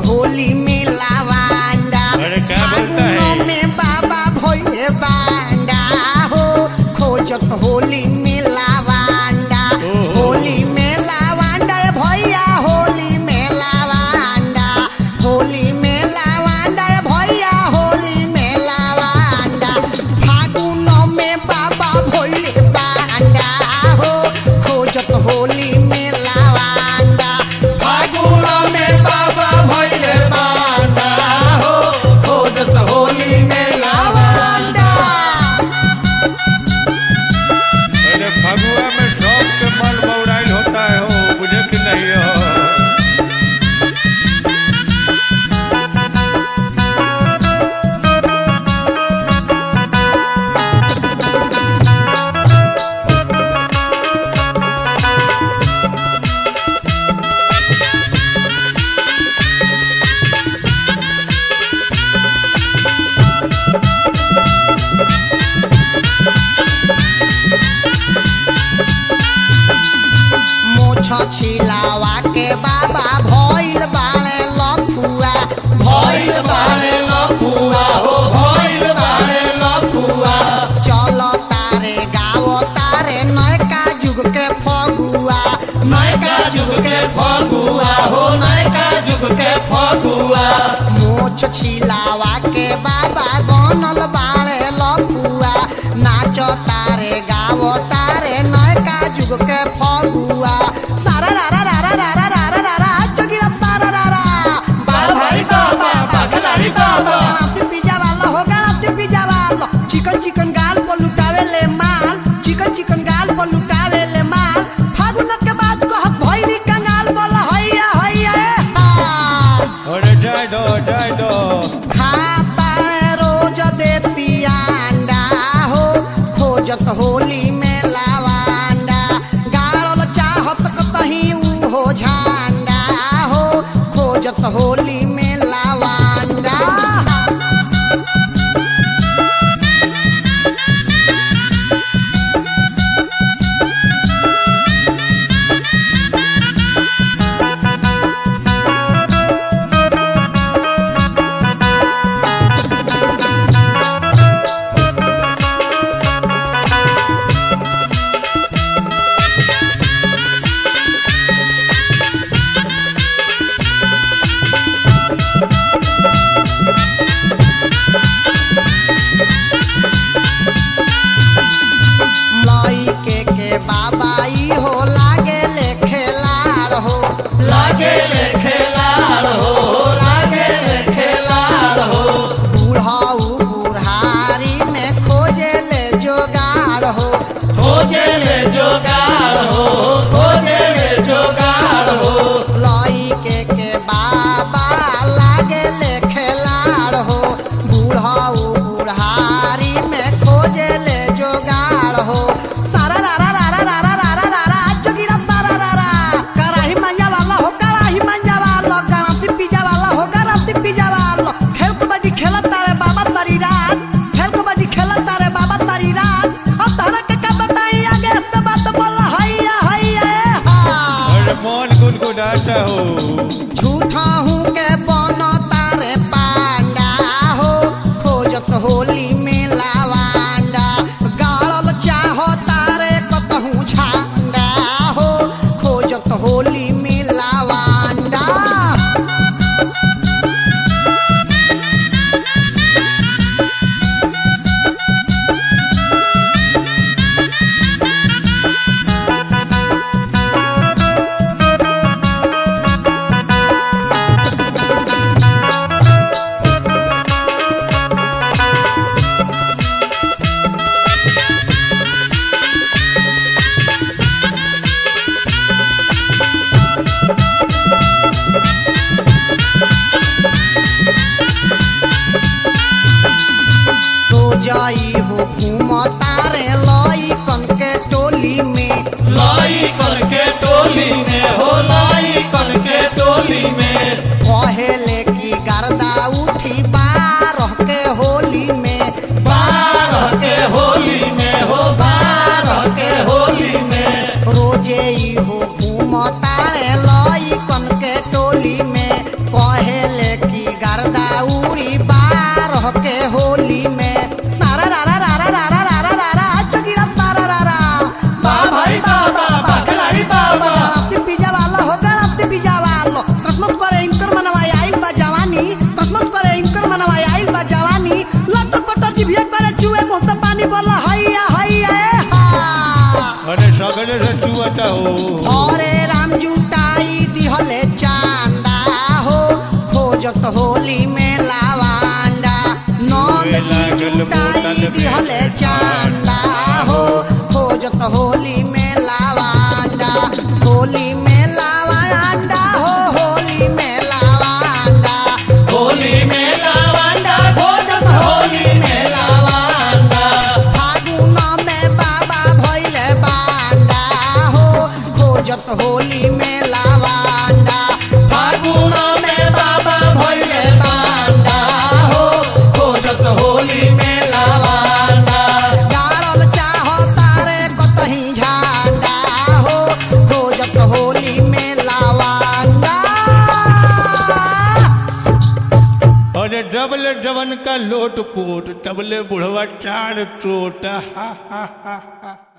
होली में लावांडा अरे क्या बोलता है? फागुनों में बाबा भोले बांडा हो खोजत होली में लावांडा ओहो। होली में लावांडा रे भैया होली में लावांडा होली में लावांडा रे भैया होली में लावांडा फागुनों में बाबा भोले बांडा हो खोजत होली में लावांडा फागुनों में बाबा भोले बांडा हो खोजत होली में लावांडा अरे फगुआ में शौक के मन बौराइल होता है हो बुझे कि नहीं हो मोछ छिलावा के बाबा भइल बाಳೆ लफुआ भइल बाಳೆ लफुआ हो भइल बाಳೆ लफुआ चल तारे गाओ तारे नयका जुग के फगुआ नयका जुग के फगुआ हो नयका जुग के फगुआ मोछ छिलावा के बाबा बनल बाಳೆ लफुआ नाच तारे गाओ तारे नयका जुग के फगुआ सारा रारा रारा रारा रारा रारा चुगिरा सारा रारा बाल भाई बाबा बाखलारी बाबा गाना पिज्जा वाला हो गाना पिज्जा वाला चिकन चिकन गाल पर लुटावे ले माल चिकन चिकन गाल पर लुटावे ले माल फागुन के बाद कहत भइली कंगाल बोला हैया हैया ए हा अरे जाए दो जाए दो खाता रोज देती अंडा हो खोजत होली में लावांडा गाड़ल चाहत कतही ऊ हो झंडा हो खोजत होली में लावांडा लई के के बाबा ई हो लागे ले खेलाड़ हो लागे ले खेलाड़ हो लागे ले खेलाड़ हो बूढ़ाऊ बुढ़ारी में खोजे ले जोगाड़ हो खोजे ले जोगाड़ हो खोजे ले जोगाड़ हो लई के के बाबा लागे ले खेलाड़ हो बूढ़ाऊ बुढ़ारी में खोजे ले जोगाड़ हो सारा रारा रारा रारा रारा रारा चुगिरा सारा रारा कराही मंजा वाला हो कराही मंजा वाला गणपति पिज्जा वाला हो गणपति पिज्जा वाला खेल कबड्डी खेलत तारे बाबा तारी रात खेल कबड्डी खेलत तारे बाबा तारी रात अब तहरा के का बताई आगे से बात बोल हैया हैया ए हा अरे मन गुनगुनाता हो झूठा हूँ के बन तारे पांडा हो खोजत होली में लावांडा गाड़ल चाहो तारे कतहूँ झांडा हो खोजत होली में लावांडा रोजाई हो घूम तारे लई कन के टोली में लाई कन के टोली में हो लाई कन के टोली में कहेले की गर्दा उठी बारह के होली में बारह के होली में हो बारह के होली में रोजे ई हो घूम तारे लई कन के टोली में कहेले जाता हो हरे राम जुटाई दिहले चांदा हो खोजत होली में लावांडा नंद जी लागल जुटाई बोतल में दिहले चांदा हो खोजत होली में लावांडा होली में लावांडा हो होली में लावांडा होली में लावांडा खोजस होली में लावांडा फागुन में बाबा भइले बांडा हो खोजत होली में लावांडा फागुन में बाबा भइले बांडा हो खोजस होली में लावांडा गाड़ल चाहो तारे कतही झंडा हो खोजत होली में लावांडा अरे डबल डबन का लोट पोट डबले बुढ़वा चार चोट हा हा हा हा